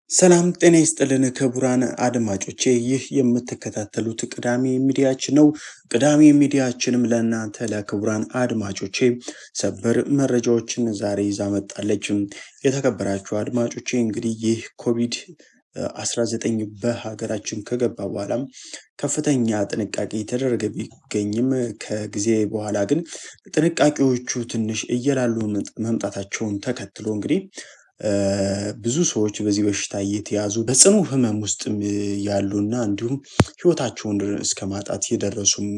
ሰላም ጤና ይስጥልን ክቡራን አድማጮቼ፣ ይህ የምትከታተሉት ቅዳሜ ሚዲያችን ነው። ቅዳሜ ሚዲያችንም ለእናንተ ለክቡራን አድማጮቼ ሰበር መረጃዎችን ዛሬ ይዛ መጣለች። የተከበራችሁ አድማጮቼ እንግዲህ ይህ ኮቪድ 19 በሀገራችን ከገባ በኋላም ከፍተኛ ጥንቃቄ የተደረገ ቢገኝም ከጊዜ በኋላ ግን ጥንቃቄዎቹ ትንሽ እየላሉ መምጣታቸውን ተከትሎ እንግዲህ ብዙ ሰዎች በዚህ በሽታ እየተያዙ በጽኑ ሕመም ውስጥ ያሉና እንዲሁም ሕይወታቸውን እስከ ማጣት የደረሱም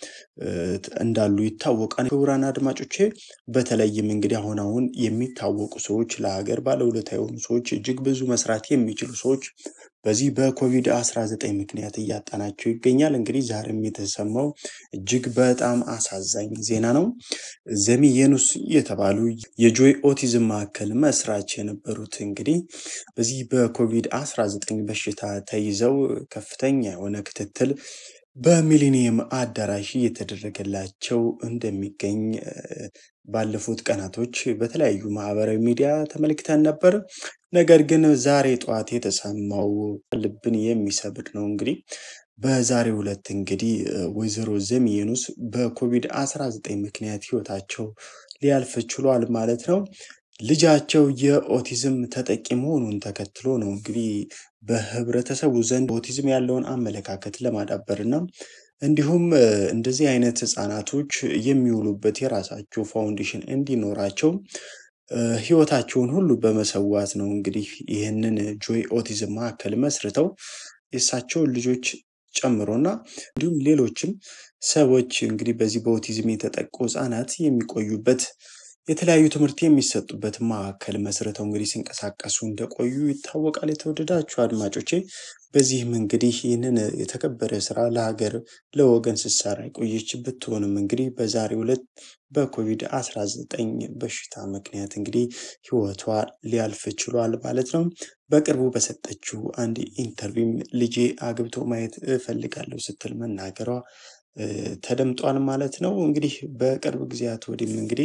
እንዳሉ ይታወቃል። ክቡራን አድማጮቼ በተለይም እንግዲህ አሁን አሁን የሚታወቁ ሰዎች ለሀገር ባለውለታ የሆኑ ሰዎች እጅግ ብዙ መስራት የሚችሉ ሰዎች በዚህ በኮቪድ 19 ምክንያት እያጣናቸው ይገኛል። እንግዲህ ዛሬም የተሰማው እጅግ በጣም አሳዛኝ ዜና ነው። ዘሚ የኑስ የተባሉ የጆይ ኦቲዝም ማዕከል መስራች የነበሩት እንግዲህ በዚህ በኮቪድ 19 በሽታ ተይዘው ከፍተኛ የሆነ ክትትል በሚሊኒየም አዳራሽ እየተደረገላቸው እንደሚገኝ ባለፉት ቀናቶች በተለያዩ ማህበራዊ ሚዲያ ተመልክተን ነበር። ነገር ግን ዛሬ ጠዋት የተሰማው ልብን የሚሰብር ነው። እንግዲህ በዛሬው ዕለት እንግዲህ ወይዘሮ ዘሚ የኑስ በኮቪድ 19 ምክንያት ህይወታቸው ሊያልፍ ችሏል ማለት ነው። ልጃቸው የኦቲዝም ተጠቂ መሆኑን ተከትሎ ነው እንግዲህ በህብረተሰቡ ዘንድ ኦቲዝም ያለውን አመለካከት ለማዳበር እና እንዲሁም እንደዚህ አይነት ህጻናቶች የሚውሉበት የራሳቸው ፋውንዴሽን እንዲኖራቸው ህይወታቸውን ሁሉ በመሰዋት ነው እንግዲህ ይህንን ጆይ ኦቲዝም ማዕከል መስርተው የእሳቸውን ልጆች ጨምሮና እንዲሁም ሌሎችም ሰዎች እንግዲህ በዚህ በኦቲዝም የተጠቁ ህጻናት የሚቆዩበት የተለያዩ ትምህርት የሚሰጡበት ማዕከል መስርተው እንግዲህ ሲንቀሳቀሱ እንደቆዩ ይታወቃል። የተወደዳችሁ አድማጮቼ በዚህም እንግዲህ ይህንን የተከበረ ስራ ለሀገር ለወገን ስትሰራ የቆየች ብትሆንም እንግዲህ በዛሬው ዕለት በኮቪድ 19 በሽታ ምክንያት እንግዲህ ህይወቷ ሊያልፍ ችሏል ማለት ነው። በቅርቡ በሰጠችው አንድ ኢንተርቪውም ልጄ አግብቶ ማየት እፈልጋለሁ ስትል መናገሯ ተደምጧል ማለት ነው። እንግዲህ በቅርብ ጊዜያት ወዲህም እንግዲህ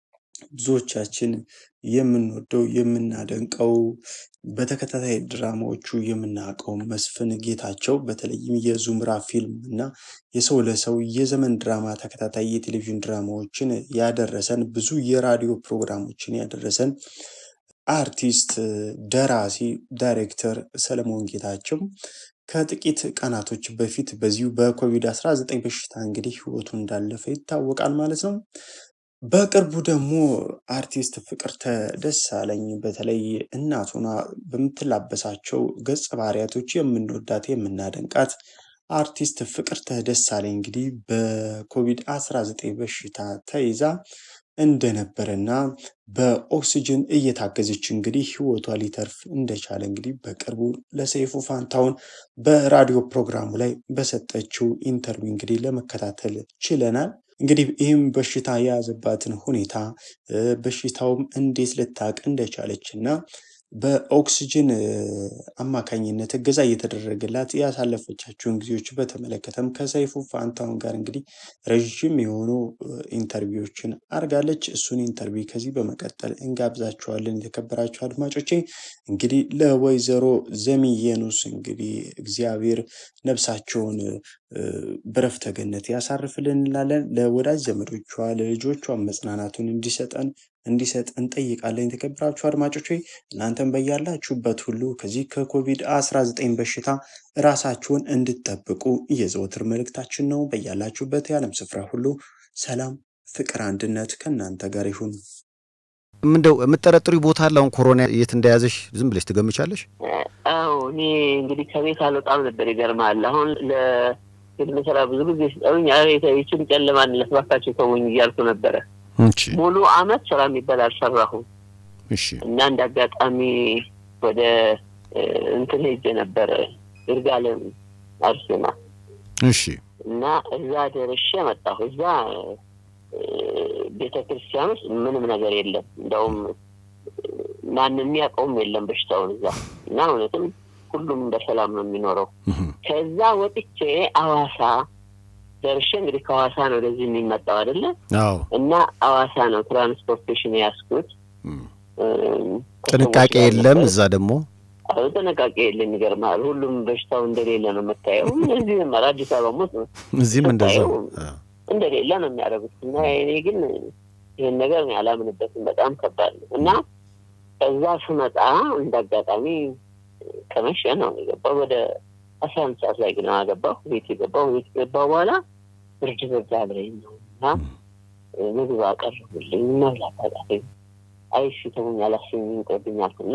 ብዙዎቻችን የምንወደው የምናደንቀው በተከታታይ ድራማዎቹ የምናውቀው መስፍን ጌታቸው በተለይም የዙምራ ፊልም እና የሰው ለሰው የዘመን ድራማ ተከታታይ የቴሌቪዥን ድራማዎችን ያደረሰን ብዙ የራዲዮ ፕሮግራሞችን ያደረሰን አርቲስት፣ ደራሲ፣ ዳይሬክተር ሰለሞን ጌታቸው ከጥቂት ቀናቶች በፊት በዚሁ በኮቪድ-19 በሽታ እንግዲህ ህይወቱ እንዳለፈ ይታወቃል ማለት ነው። በቅርቡ ደግሞ አርቲስት ፍቅርተ ደሳለኝ በተለይ እናቱና በምትላበሳቸው ገጸ ባህሪያቶች የምንወዳት የምናደንቃት አርቲስት ፍቅርተ ደሳለኝ እንግዲህ በኮቪድ-19 በሽታ ተይዛ እንደነበረና በኦክሲጅን እየታገዘች እንግዲህ ህይወቷ ሊተርፍ እንደቻለ እንግዲህ በቅርቡ ለሰይፉ ፋንታውን በራዲዮ ፕሮግራሙ ላይ በሰጠችው ኢንተርቪው እንግዲህ ለመከታተል ችለናል። እንግዲህ ይህም በሽታ የያዘባትን ሁኔታ በሽታውም እንዴት ልታቅ እንደቻለች እና በኦክስጅን አማካኝነት እገዛ እየተደረገላት ያሳለፈቻቸውን ጊዜዎች በተመለከተም ከሰይፉ ፋንታሁን ጋር እንግዲህ ረዥም የሆኑ ኢንተርቪዎችን አድርጋለች። እሱን ኢንተርቪው ከዚህ በመቀጠል እንጋብዛችኋለን። የተከበራችሁ አድማጮቼ እንግዲህ ለወይዘሮ ዘሚ የኑስ እንግዲህ እግዚአብሔር ነፍሳቸውን በረፍተ ገነት ያሳርፍልን እንላለን። ለወዳጅ ዘመዶቿ ለልጆቿ መጽናናቱን እንዲሰጠን እንዲሰጥ እንጠይቃለን። የተከበራችሁ አድማጮች እናንተም በያላችሁበት ሁሉ ከዚህ ከኮቪድ 19 በሽታ ራሳችሁን እንድትጠብቁ የዘወትር መልእክታችን ነው። በያላችሁበት የዓለም ስፍራ ሁሉ ሰላም፣ ፍቅር፣ አንድነት ከእናንተ ጋር ይሁን። ምንደው የምጠረጥሪ ቦታ አለ? አሁን ኮሮና የት እንደያዘሽ ዝም ብለሽ ትገምቻለሽ? አዎ እኔ እንግዲህ ከቤት አልወጣም ነበር። ይገርማል። አሁን ለፊልም ስራ ብዙ ጊዜ ሲጠሩኝ ይችን ጨለማን ለስባካቸው ተውኝ እያልኩ ነበረ። ሙሉ አመት ስራ የሚባል አልሰራሁም እሺ። እና እንደ አጋጣሚ ወደ እንትን ሄጄ ነበረ ይርጋለም አርሴማ እሺ። እና እዛ ደርሼ መጣሁ። እዛ ቤተ ክርስቲያን ውስጥ ምንም ነገር የለም። እንደውም ማንም የሚያውቀውም የለም በሽታውን እዛ እና እውነትም ሁሉም በሰላም ነው የሚኖረው። ከዛ ወጥቼ አዋሳ ደርሼ እንግዲህ ከሐዋሳ ነው ወደዚህ የሚመጣው አይደለ? አዎ። እና ሐዋሳ ነው ትራንስፖርቴሽን የያዝኩት። ጥንቃቄ የለም እዛ ደግሞ አዎ ጥንቃቄ የለም። ይገርምሃል፣ ሁሉም በሽታው እንደሌለ ነው የምታየው። እዚህ አዲስ አበባ ውስጥ እዚህም እንደዛው እንደሌለ ነው የሚያደርጉት እና እኔ ግን ይህን ነገር እኔ አላምንበትም። በጣም ከባድ ነው እና ከዛ ስመጣ እንደ አጋጣሚ ከመሸ ነው የገባው። ወደ አስራ አንድ ሰዓት ላይ ግን ገባሁ ቤት የገባሁ ቤት ገባሁ በኋላ ብርድ በዛ ብለኝ ነው እና ምግብ አቀረቡልኝ። መብላት አቃተኝ። አይ እሺ ተውኝ አላሰኝም ይቅርብኛል እና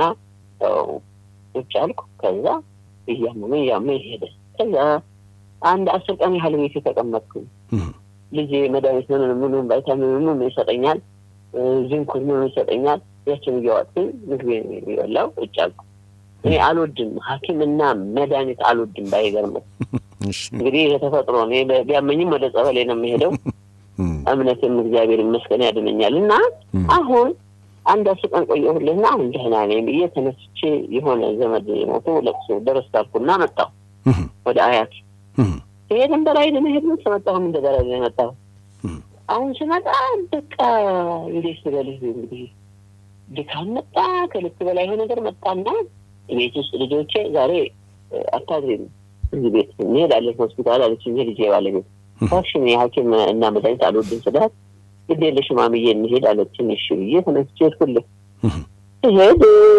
ቁጭ አልኩ። ከዛ እያመመኝ እያመመኝ ሄደ። ከዛ አንድ አስር ቀን ያህል ቤት የተቀመጥኩኝ ልጄ መድኃኒት ምንን ምኑን ቫይታሚን ምኑን ይሰጠኛል፣ ዚንኩን ምኑን ይሰጠኛል። ያችን እያዋጥኩኝ ምግብ የሚበላው ቁጭ አልኩ። እኔ አልወድም ሐኪምና መድኃኒት አልወድም። ባይገርምህ እንግዲህ የተፈጥሮ እኔ ቢያመኝም ወደ ጸበሌ ነው የሚሄደው። እምነትም እግዚአብሔር ይመስገን ያድነኛል። እና አሁን አንድ አስር ቀን ቆየሁልና አሁን ደህና ነኝ ብዬ ተነስቼ የሆነ ዘመድ ሞቶ ለቅሶ ደረስ ካልኩና መጣሁ ወደ አያት ይሄድን በላይ ለመሄድ ነው ስመጣሁም እንደ በላይ ነው የመጣሁ። አሁን ስመጣ በቃ እንዴት ስበልህ እንግዲህ ድካም መጣ፣ ከልክ በላይ የሆነ ነገር መጣና ቤት ውስጥ ልጆቼ ዛሬ አታድሪም እዚህ ቤት እንሄዳለን ሆስፒታል አለች። ይሄ ልጄ ባለቤት ታክሽን የሐኪም እና መድኃኒት አልወድም ስላት ግድ የለሽም ማምዬ እንሄድ አለችኝ። እሺ ብዬ ተነስቼ ሄድኩልህ። ስሄድ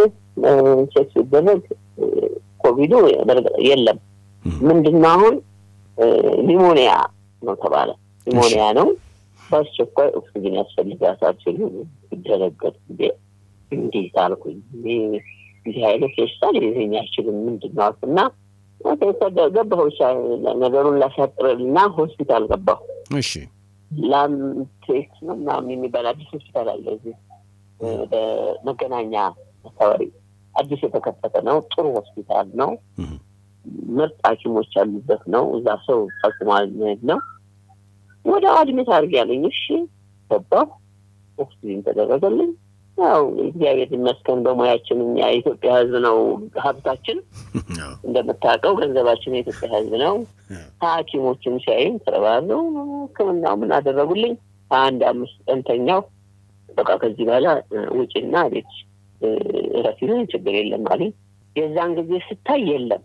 ቼክ ሲደረግ ኮቪዱ የለም ምንድን ነው አሁን ኒሞኒያ ነው ተባለ። ኒሞኒያ ነው በአስቸኳይ ኦክሲጅን ያስፈልጋታል ሲሉ ይደረገጥ ጊዜ እንዴት አልኩኝ። እንዲህ አይነት በሽታ ሊይዘኝ አይችልም ምንድን ነው አልኩና ገባሁ። ነገሩን ላሳጥርልና ሆስፒታል ገባሁ። እሺ ላምቴክ ነው ምናምን የሚባል አዲስ ሆስፒታል አለ እዚህ በመገናኛ አካባቢ አዲስ የተከፈተ ነው። ጥሩ ሆስፒታል ነው። ምርጥ ሐኪሞች ያሉበት ነው። እዛ ሰው ጠቁሟል ነው። ወደ አድሜት አድርግ ያለኝ። እሺ ገባሁ። ኦክሲጅን ተደረገልኝ። ያው እግዚአብሔር ይመስገን በሙያችን እኛ የኢትዮጵያ ሕዝብ ነው ሀብታችን። እንደምታውቀው ገንዘባችን የኢትዮጵያ ሕዝብ ነው። ሐኪሞችን ሲያዩም ተረባረው ሕክምናው ምን አደረጉልኝ። አንድ አምስት ቀን ተኛው። በቃ ከዚህ በኋላ ውጭና ቤት እረፊ፣ ችግር የለም አሉኝ። የዛን ጊዜ ስታይ የለም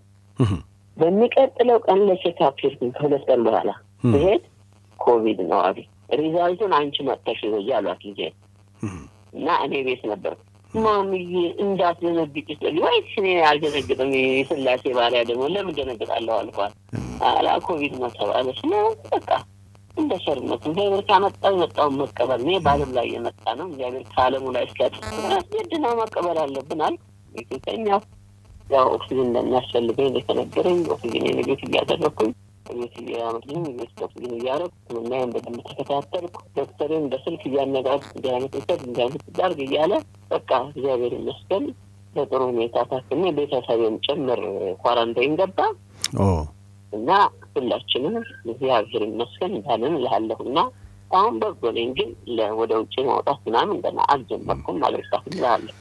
በሚቀጥለው ቀን ለቼክአፕ ሄድኩኝ። ከሁለት ቀን በኋላ ስሄድ ኮቪድ ነው አሉ። ሪዛልቱን አንቺ መጥተሽ ይዘጂ አሏት ልጄ እና እኔ ቤት ነበር። ማምዬ እንዳትደነግጭ ስል ወይስ እኔ አልደነግጥም? የስላሴ ባሪያ ደግሞ ለምን ደነግጣለሁ አልኳት። አላ ኮቪድ ነው ተባለች ነው በቃ እንደ ሸርነት እግዚአብሔር ካመጣው የመጣውን መቀበል ነው። በዓለም ላይ የመጣ ነው። እግዚአብሔር ከዓለሙ ላይ እስኪያጥፍ ድረስ ግድ ነው መቀበል አለብን አልኩ። ቤተኛው ያው ኦክሲጅን እንደሚያስፈልገኝ እንደተነገረኝ ኦክሲጅን ቤት እያደረግኩኝ ቤት እያመጡኝ ቤት ኦክሲጅን እያደረግ ሕክምናዬን በደንብ ተከታተልኩ። ዶክተርን በስልክ እያነጋግ እንዲህ አይነት ውሰድ እንዲህ አይነት ዳርግ እያለ በቃ እግዚአብሔር ይመስገን በጥሩ ሁኔታ ታክሜ ቤተሰቤም ጭምር ኳራንታይን ገባ እና ሁላችንም እግዚአብሔር ይመስገን እንዳለን እልሃለሁ እና አሁን በጎ ነኝ፣ ግን ወደ ውጭ ማውጣት ምናምን ገና አልጀመርኩም ማለት እልሃለሁ።